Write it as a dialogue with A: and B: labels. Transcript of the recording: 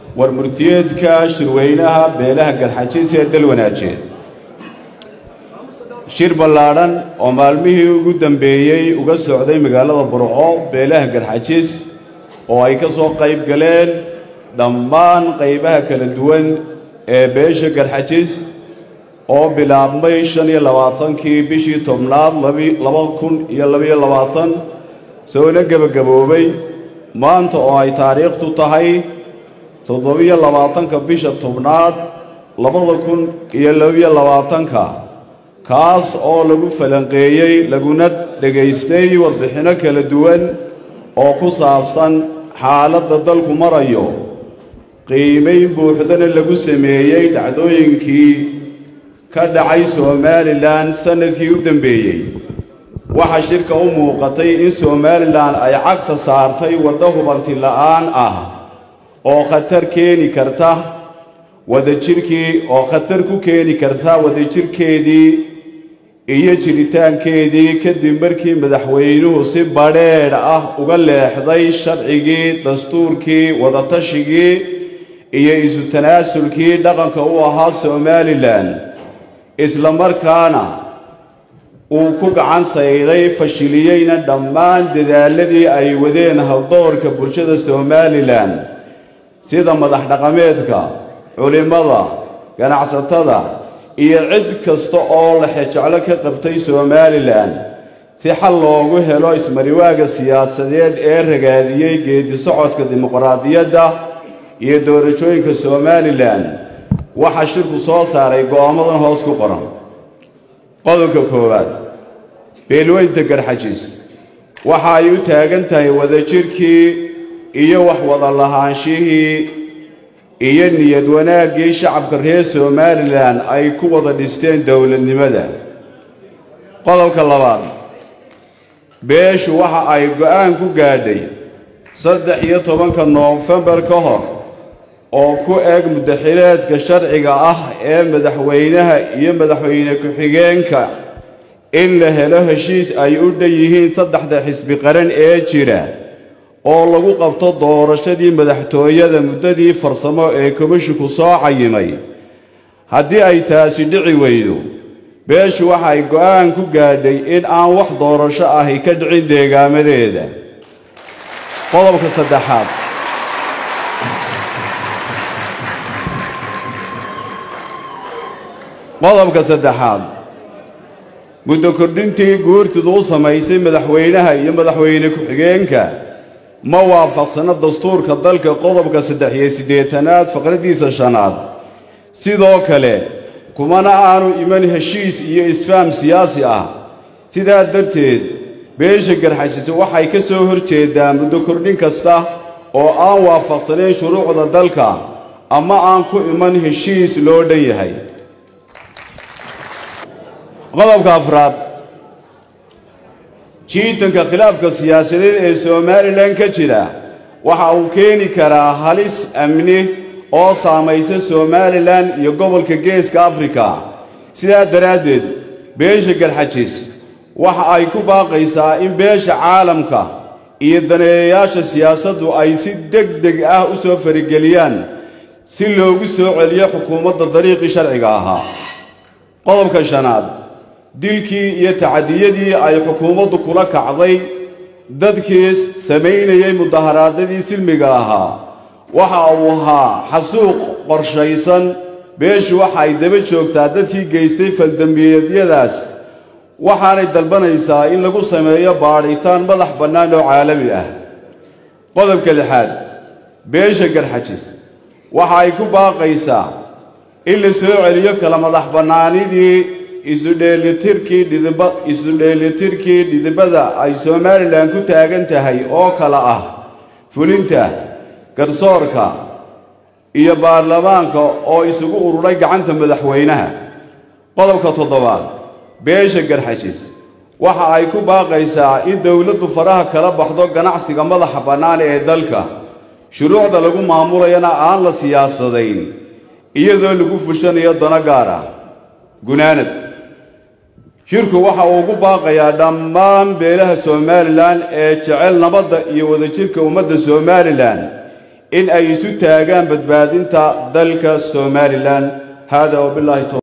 A: war murtiyeedka shirweynaha beelaha garxajiis ee dal wanaaje shir ballaadhan oo maalmihii ugu dambeeyey uga socday magaalada burco beelaha garxajiis oo ay ka soo qayb galeen dhammaan qaybaha kala duwan ee beesha garxajiis oo bilaabmay shan iyo labaatankii bishii tobnaad laba kun iyo labaiyo labaatan soona gebagaboobay maanta oo ay taariikhtu tahay toddobiyo labaatanka bisha tobnaad labada kun iyo labaiyo labaatanka kaas oo lagu falanqeeyey laguna dhegaystay warbixinno kala duwan oo ku saabsan xaaladda dalku marayo qiimayn buuxdana lagu sameeyey dhacdooyinkii ka dhacay somalilan sannadkii u dambeeyey waxaa shirka u muuqatay in somalilan ay cagta saartay waddo hubanti la'aan ah oo khatar keeni karta wadajirkii oo khatar ku keeni karta wadajirkeedii iyo jiritaankeedii kadib markii madaxweynuhu si badheedh ah uga leexday sharcigii dastuurkii wadatashigii iyo isu tanaasulkii dhaqanka u ahaa somalilan isla markaana uu ku gacan sayray fashiliyeyna dhammaan dadaaladii ay wadeen haldoorka bulshada somalilan sida madax dhaqameedka culimmada ganacsatada iyo cid kasta oo laxejeclo ka qabtay somalilan si xal loogu helo ismariwaaga siyaasadeed ee ragaadiyey geedi socodka dimuqraadiyadda iyo doorashooyinka somalilan waxaa shirku soo saaray go'aamadan hoos ku qoran qodobka koowaad beelweynta garxajiis waxa ay u taagan tahay wadajirkii iyo wax wada lahaanshihii iyo niyad wanaaggii shacabka reer somalilan ay ku wada dhisteen dowladnimada qodobka labaad beeshu waxa ay go'aan ku gaadhay saddex iyo tobanka noofembar ka hor oo ku eg mudaxileedka sharciga ah ee madaxweynaha iyo madaxweyne ku-xigeenka in la helo heshiis ay u dhan yihiin saddexda xisbi qaran ee jira oo lagu qabto doorashadii madaxtooyada muddadii farsamo ee komishinku soo cayimay haddii ay taasi dhici weydo beeshu waxay go'aan ku gaadhay in aan wax doorasho ahi ka dhicin deegaamadeeda qodobka saddexaad qodobka saddexaad muddo kordhintii guurtidu u samaysay madaxweynaha iyo madaxweyne ku-xigeenka ma waafaqsano dastuurka dalka qodobka saddex iyo siddeetanaad faqraddiisa shanaad sidoo kale kumana aanu iman heshiis iyo isfaam siyaasi ah sidaa darteed beesha garxashiise waxay ka soo hor jeedaa muddo kordhin kasta oo aan waafaqsanayn shuruucda dalka ama aan ku iman heshiis loo dhan yahay qodobka afraad jiitanka khilaafka siyaasadeed ee somalilan ka jira waxa uu keeni karaa halis amni oo saamaysa somalilan iyo gobolka geeska afrika sidaa daraaddeed beesha garxajiis waxa ay ku baaqaysaa in beesha caalamka iyo daneeyayaasha siyaasaddu ay si deg deg ah u soo farageliyaan si loogu soo celiyo xukuumadda dariiqii sharciga ahaa qodobka shanaad dilkii iyo tacadiyadii ay xukuumaddu kula kacday dadkii samaynayay mudaharaadadii silmiga ahaa waxa uu ahaa xasuuq qorshaysan beeshu waxa ay daba joogtaa dadkii geystay faldambiyeedyadaas waxaanay dalbanaysaa in lagu sameeyo baadhitaan madax bannaan oo caalami ah qodobka lixaad beesha garxajis waxa ay ku baaqaysaa in la soo celiyo kala madax bannaanidii isudheelitirkii dhidib isu-dheelitirkii dhidibada ay somalilan ku taagan tahay oo kale ah fulinta garsoorka iyo baarlamaanka oo isugu ururay gacanta madaxweynaha qodobka toddobaad beesha garxajis waxa ay ku baaqaysaa in dowladdu faraha kala baxdo ganacsiga madaxa bannaan ee dalka shuruucda lagu maamulayana aan la siyaasadayn iyadoo lagu fushanayo dano gaar ah gunaanad shirku waxa uu ugu baaqayaa dhammaan beelaha somalilan ee jecel nabadda iyo wadajirka ummadda somalilan in ay isu taagaan badbaadinta dalka somalilan hada wabilaahi